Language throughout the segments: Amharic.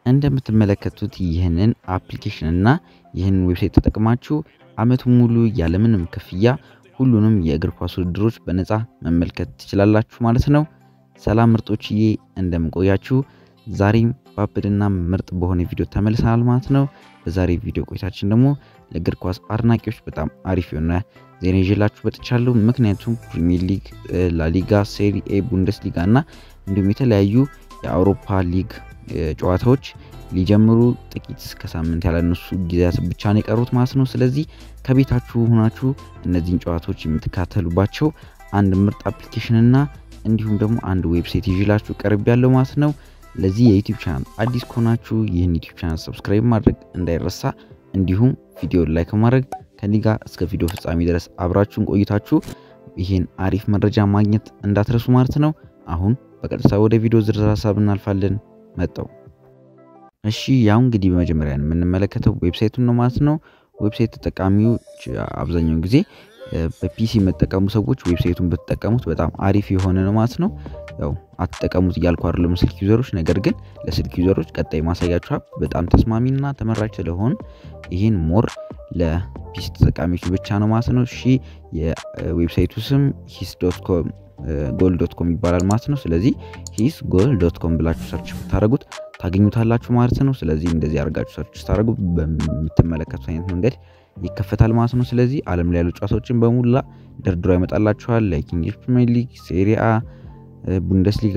እንደምትመለከቱት ይህንን አፕሊኬሽን እና ይህንን ዌብሳይት ተጠቅማችሁ አመቱን ሙሉ ያለምንም ክፍያ ሁሉንም የእግር ኳስ ውድድሮች በነፃ መመልከት ትችላላችሁ ማለት ነው። ሰላም ምርጦችዬ እንደምንቆያችሁ፣ ዛሬም ባብድና ምርጥ በሆነ ቪዲዮ ተመልሰናል ማለት ነው። በዛሬ ቪዲዮ ቆይታችን ደግሞ ለእግር ኳስ አድናቂዎች በጣም አሪፍ የሆነ ዜና ይዤላችሁ መጥቻለሁ። ምክንያቱም ፕሪሚየር ሊግ፣ ላሊጋ፣ ሴሪ ኤ፣ ቡንደስ ሊጋ እና እንዲሁም የተለያዩ የአውሮፓ ሊግ ጨዋታዎች ሊጀምሩ ጥቂት ከሳምንት ያላነሱ ጊዜያት ብቻ ነው የቀሩት ማለት ነው። ስለዚህ ከቤታችሁ ሆናችሁ እነዚህን ጨዋታዎች የምትካተሉባቸው አንድ ምርጥ አፕሊኬሽን እና እንዲሁም ደግሞ አንድ ዌብሳይት ይዤላችሁ ቀርብ ያለው ማለት ነው። ለዚህ የዩቲዩብ ቻናል አዲስ ከሆናችሁ ይህን ዩቲዩብ ቻናል ሰብስክራይብ ማድረግ እንዳይረሳ፣ እንዲሁም ቪዲዮ ላይክ ማድረግ ከኔ ጋር እስከ ቪዲዮ ፍጻሜ ድረስ አብራችሁን ቆይታችሁ ይህን አሪፍ መረጃ ማግኘት እንዳትረሱ ማለት ነው። አሁን በቀጥታ ወደ ቪዲዮ ዝርዝር ሀሳብ እናልፋለን። መጣው እሺ ያው እንግዲህ በመጀመሪያ የምንመለከተው ዌብሳይቱን ነው ማለት ነው። ዌብሳይት ተጠቃሚዎች አብዛኛውን ጊዜ በፒሲ የምትጠቀሙ ሰዎች ዌብሳይቱን ብትጠቀሙት በጣም አሪፍ የሆነ ነው ማለት ነው። ያው አትጠቀሙት እያልኩ አይደለም ስልክ ዩዘሮች፣ ነገር ግን ለስልክ ዩዘሮች ቀጣይ ማሳያችሁ አፕ በጣም ተስማሚና ተመራጭ ስለሆን ይህን ሞር ለፒሲ ተጠቃሚዎች ብቻ ነው ማለት ነው። እሺ የዌብሳይቱ ስም ሂስ ዶት ኮም ጎል ዶት ኮም ይባላል ማለት ነው። ስለዚህ ሂስ ጎል ዶት ኮም ብላችሁ ሰርች ብታደረጉት ታገኙታላችሁ ማለት ነው። ስለዚህ እንደዚህ አድርጋችሁ ሰርች ስታደረጉ በምትመለከቱት አይነት መንገድ ይከፈታል ማለት ነው። ስለዚህ ዓለም ላይ ያሉ ጨዋታዎችን በሙላ ደርድሮ ያመጣላችኋል። ላይክ እንግሊዝ ፕሪሚየር ሊግ፣ ሴሪአ፣ ቡንደስሊጋ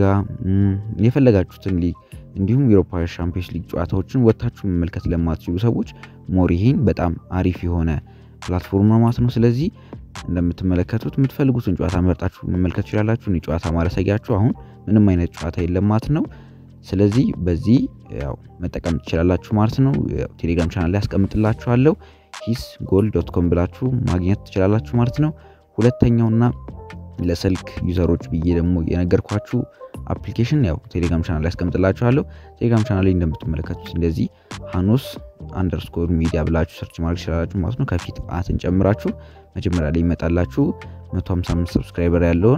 የፈለጋችሁትን ሊግ እንዲሁም የአውሮፓ ሻምፒዮንስ ሊግ ጨዋታዎችን ወጥታችሁ መመልከት ለማትችሉ ሰዎች ሞር ይሄን በጣም አሪፍ የሆነ ፕላትፎርም ነው ማለት ነው። ስለዚህ እንደምትመለከቱት የምትፈልጉትን ጨዋታ መርጣችሁ መመልከት ትችላላችሁ። እኔ ጨዋታ ማለሳያችሁ አሁን ምንም አይነት ጨዋታ የለም ማለት ነው። ስለዚህ በዚህ ያው መጠቀም ትችላላችሁ ማለት ነው። ቴሌግራም ቻናል ላይ ያስቀምጥላችኋለሁ ሂስ ጎል ዶት ኮም ብላችሁ ማግኘት ትችላላችሁ ማለት ነው። ሁለተኛውና ለስልክ ዩዘሮች ብዬ ደግሞ የነገርኳችሁ አፕሊኬሽን ያው ቴሌግራም ቻናል ላይ ያስቀምጥላችኋለሁ። ቴሌግራም ቻናል ላይ እንደምትመለከቱት እንደዚህ ሃኖስ አንደርስኮር ሚዲያ ብላችሁ ሰርች ማድረግ ትችላላችሁ ማለት ነው። ከፊት አትን ጨምራችሁ መጀመሪያ ላይ ይመጣላችሁ 155 ሰብስክራይበር ያለውን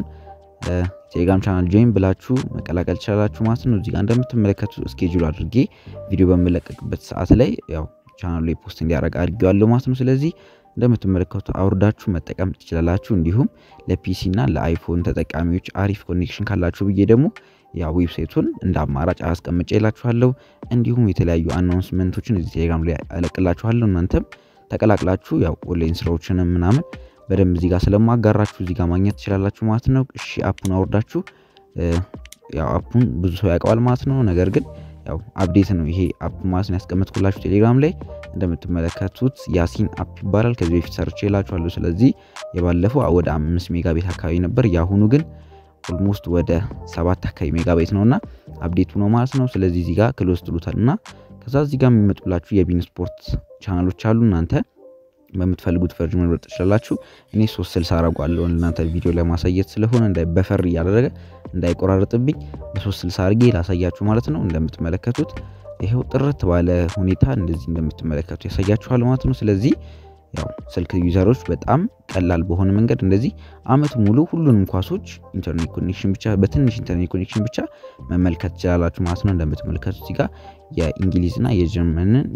ቴሌግራም ቻናል ጆይን ብላችሁ መቀላቀል ትችላላችሁ ማለት ነው። እዚጋ እንደምትመለከቱ ስኬጁል አድርጌ ቪዲዮ በምለቀቅበት ሰዓት ላይ ያው ቻናሉ ላይ ፖስት እንዲያደርግ አድርጌዋለሁ ማለት ነው። ስለዚህ እንደምትመለከቱ አውርዳችሁ መጠቀም ትችላላችሁ። እንዲሁም ለፒሲ እና ለአይፎን ተጠቃሚዎች አሪፍ ኮኔክሽን ካላችሁ ብዬ ደግሞ ያው ዌብሳይቱን እንደ አማራጭ አስቀምጬ ይላችኋለሁ። እንዲሁም የተለያዩ አናውንስመንቶችን እዚህ ቴሌግራም ላይ ያለቅላችኋለሁ። እናንተም ተቀላቅላችሁ ያው ኦንላይን ስራዎችንም ምናምን በደንብ እዚህ ጋር ስለማጋራችሁ እዚህ ጋር ማግኘት ትችላላችሁ ማለት ነው። እሺ አፑን አውርዳችሁ ያው አፑን ብዙ ሰው ያውቀዋል ማለት ነው። ነገር ግን ያው አፕዴት ነው ይሄ አፕ ማለት ነው ያስቀመጥኩላችሁ ቴሌግራም ላይ እንደምትመለከቱት ያሲን አፕ ይባላል። ከዚህ በፊት ሰርቼ እላችኋለሁ። ስለዚህ የባለፈው ወደ አምስት ሜጋ ቤት አካባቢ ነበር። የአሁኑ ግን ኦልሞስት ወደ ሰባት አካባቢ ሜጋ ቤት ነው እና አፕዴቱ ነው ማለት ነው። ስለዚህ እዚህ ጋር ክሎዝ ትሉታል እና ከዛ እዚህ ጋር የሚመጡላችሁ የቢን ስፖርት ቻናሎች አሉ እናንተ በምትፈልጉት ቨርዥን መምረጥ ትችላላችሁ። እኔ ሶስት ስልሳ አረጓለሁ እናንተ ቪዲዮ ላይ ማሳየት ስለሆነ በፈር እያደረገ እንዳይቆራረጥብኝ በሶስት ስልሳ አድርጌ ላሳያችሁ ማለት ነው። እንደምትመለከቱት ይኸው ጥርት ባለ ሁኔታ እንደዚህ እንደምትመለከቱ ያሳያችኋል ማለት ነው። ስለዚህ ያው ስልክ ዩዘሮች በጣም ቀላል በሆነ መንገድ እንደዚህ አመት ሙሉ ሁሉንም ኳሶች ኢንተርኔት ኮኔክሽን ብቻ በትንሽ ኢንተርኔት ኮኔክሽን ብቻ መመልከት ትችላላችሁ ማለት ነው። እንደምትመለከቱት እዚህ ጋር የእንግሊዝና የጀርመንን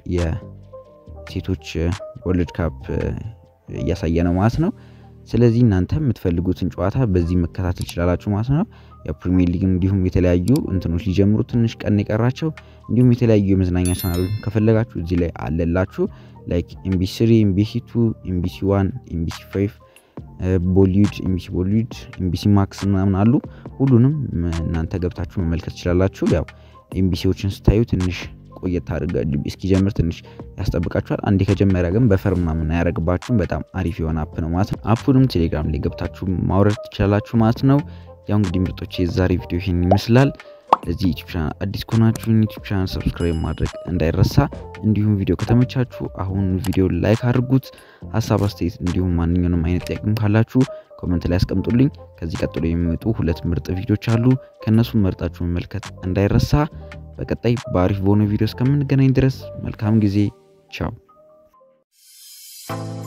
ሴቶች ወርልድ ካፕ እያሳየ ነው ማለት ነው። ስለዚህ እናንተ የምትፈልጉትን ጨዋታ በዚህ መከታተል ትችላላችሁ ማለት ነው። የፕሪሚየር ሊግ እንዲሁም የተለያዩ እንትኖች ሊጀምሩ ትንሽ ቀን የቀራቸው እንዲሁም የተለያዩ የመዝናኛ ቻናሎች ከፈለጋችሁ እዚህ ላይ አለላችሁ። ላይክ ኤምቢሲ ስሪ፣ ኤምቢሲ ቱ፣ ኤምቢሲ ዋን፣ ኤምቢሲ ፋይቭ፣ ቦሊውድ፣ ኤምቢሲ ቦሊውድ፣ ኤምቢሲ ማክስ ምናምን አሉ። ሁሉንም እናንተ ገብታችሁ መመልከት ትችላላችሁ። ያው ኤምቢሲዎችን ስታዩ ትንሽ ቆየት አድርጋ እስኪጀምር ትንሽ ያስጠብቃችኋል። አንዴ ከጀመረ ግን በፈር ምናምን አያደርግባችሁም። በጣም አሪፍ የሆነ አፕ ነው ማለት ነው። አፑንም ቴሌግራም ላይ ገብታችሁ ማውረድ ትችላላችሁ ማለት ነው። ያው እንግዲህ ምርጦች የዛሬ ቪዲዮ ይሄን ይመስላል። ለዚህ ዩቲዩብ ቻናል አዲስ ከሆናችሁ ዩቲዩብ ቻናል ሰብስክራይብ ማድረግ እንዳይረሳ። እንዲሁም ቪዲዮ ከተመቻችሁ አሁን ቪዲዮ ላይክ አድርጉት። ሀሳብ አስተያየት፣ እንዲሁም ማንኛውንም አይነት ጥያቄም ካላችሁ ኮመንት ላይ ያስቀምጡልኝ። ከዚህ ቀጥሎ የሚመጡ ሁለት ምርጥ ቪዲዮች አሉ። ከእነሱም መርጣችሁ መመልከት እንዳይረሳ። በቀጣይ በአሪፍ በሆነ ቪዲዮ እስከምንገናኝ ድረስ መልካም ጊዜ። ቻው